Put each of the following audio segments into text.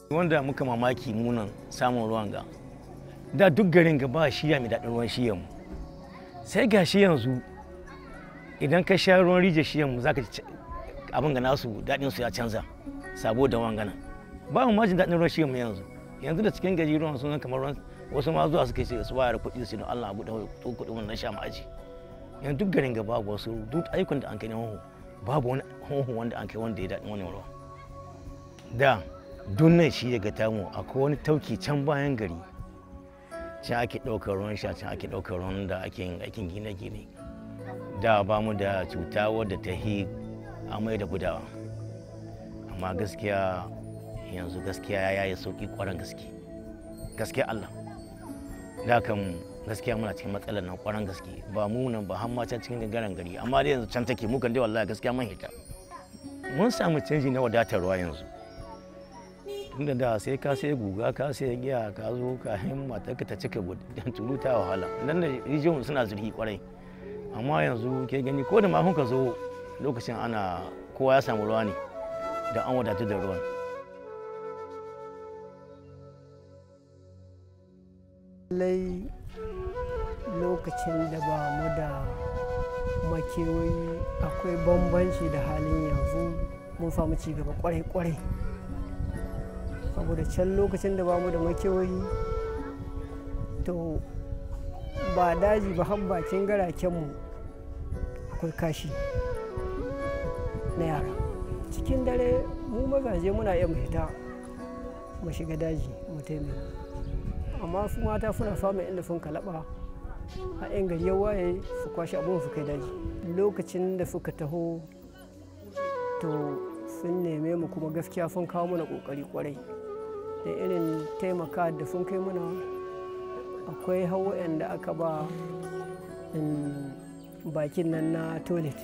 wanda muka mamaki munan samun ruwan ga da duk garin ga ba shiya mai daɗin ruwan shiyan mu sai ga shi yanzu idan ka sha ruwan rijiyar shiyan mu zaka ci abin ga nasu daɗin su ya canza sabo da wangana ba mu majin daɗin ruwan shiyan mu yanzu yanzu da cikin gari ruwan sun kamar ruwan wasu ma zuwa suka ce su wayar kuɗi su don Allah abu da kuɗi wannan sha mu aji yanzu duk garin ga babu wasu duk ayyukan da an kai na hoho babu wani hoho wanda an kai wanda ya daɗin wannan ruwa da dunnan shi daga tamu akwai wani tauki can bayan gari can ake ɗaukar ruwan sha can ake ɗaukar ruwan da ake yin aikin gine-gine da ba mu da cuta wadda ta hi amai da gudawa amma gaskiya yanzu gaskiya ya yi sauƙi ƙwarar gaske gaskiya Allah da kan gaskiya muna cikin matsalar nan ƙwarar gaske ba mu nan ba har ma can cikin gangaren gari amma dai yanzu can take mu kan dai wallahi gaskiya mun hita mun samu canji na wadatar ruwa yanzu tunda da sai ka sai guga ka sai giya ka zo ka hin matarka ta cika dan turuta wahala nan da rijiyoyin suna zurfi kwarai amma yanzu ke gani ko da ma ka zo lokacin ana kowa ya samu ruwa ne da an wadatu da ruwan lallai lokacin da ba mu da makewayi akwai bambanci da halin yanzu mun samu cigaba kwarai-kwarai saboda can lokacin da ba mu da makewayi to ba daji ba har bakin garakenmu akwai kashi na yara cikin dare mu mazaje muna iya mu fita mu shiga daji mu taimaka amma su mata suna samun inda sun kalaba a yan gari ya waye su kwashe abin su kai daji lokacin da suka taho to sun neme mu kuma gaskiya sun kawo mana kokari kwarai da irin taimaka da sun kai mana akwai hawa da aka ba bakin nan na toilet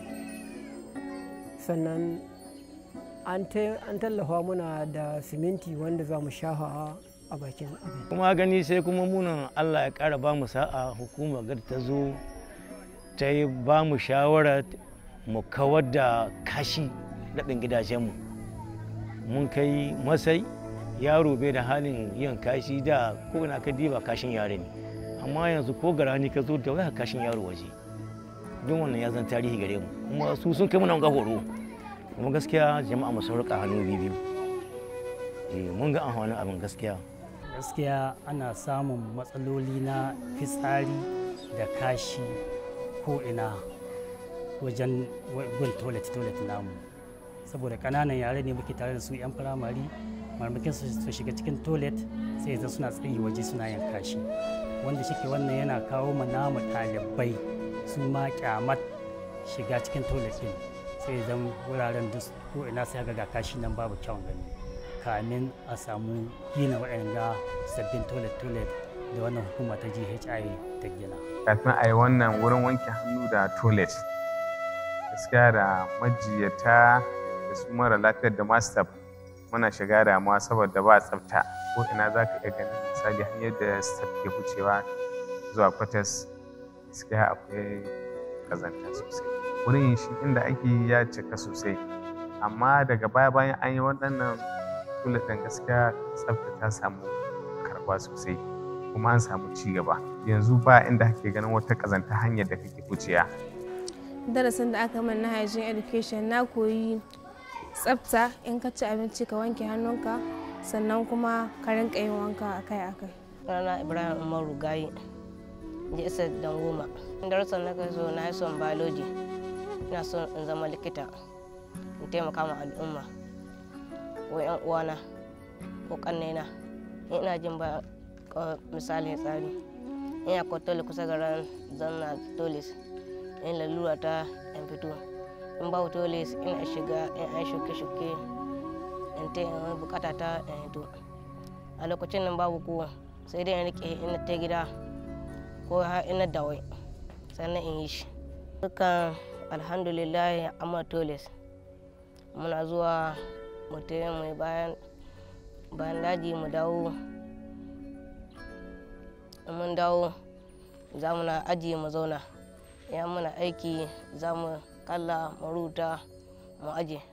sannan an tallafa muna da siminti wanda za mu shafa a bakin abin kuma gani sai kuma munan allah ya ƙara ba mu sa'a hukumar gar ta zo ta yi ba mu shawara mu kawar da kashi daɗin gidajenmu mun kai masai yaro bai da halin yin kashi da ko na ka diba kashin yare ne amma yanzu ko garani ka zo da waya kashin yaro waje don wannan ya zan tarihi gare mu kuma su sun kai muna ga horo kuma gaskiya jama'a mu sun rika hannu biyu mun ga amfanin abin gaskiya gaskiya ana samun matsaloli na fitsari da kashi ko ina wajen gun toilet toilet namu saboda kananan yare ne muke tare da su 'yan firamare marmakin su shiga cikin toilet sai zan suna tsayi waje suna yin kashi wanda shi wannan yana kawo ma namu ɗalibai su ma kyamat shiga cikin toilet din sai zan wuraren duk ko ina sai ga kashi nan babu kyawun gani kamin a samu gina waɗanda sabbin toilet-toilet da wannan hukuma ta GHI ta gina. Kafin a yi wannan wurin wanke hannu da toilet, gaskiya da majiyata da su mara lafiyar da masu muna shiga damuwa saboda ba tsafta ko ina za ka iya ganin misali hanyar da staff ke wucewa zuwa kwatas gaskiya akwai kazanta sosai wurin shi inda ake ya cika sosai amma daga baya bayan an yi waɗannan kula ɗin gaskiya tsafta ta samu karɓa sosai kuma an samu ci gaba yanzu ba inda kake ganin wata ƙazanta hanyar da kake wuciya darasin da aka min na hygiene education na koyi tsafta in ka ci abinci ka wanke hannunka sannan kuma ka rinka yin wanka akai-akai rana ibrahim umaru gayi ji isa dan goma darasin na kai so na yi son biology ina son in zama likita in taimaka ma al'umma ko yan uwana ko kannena in ina jin ba misali tsari in akwai tole kusa ga ran zanna tolis in lalura ta in fito in babu tolis ina shiga in an shuke-shuke in ta in bukata ta in hito a lokacin nan babu kowa sai dai in rike ina ta gida ko har ina dawai sannan in yi shi dukkan alhamdulillah amma tolis muna zuwa mu mu bayan bayan daji mu dawo mun dawo za mu na aji mu zauna idan muna aiki za mu kalla mu rubuta mu aje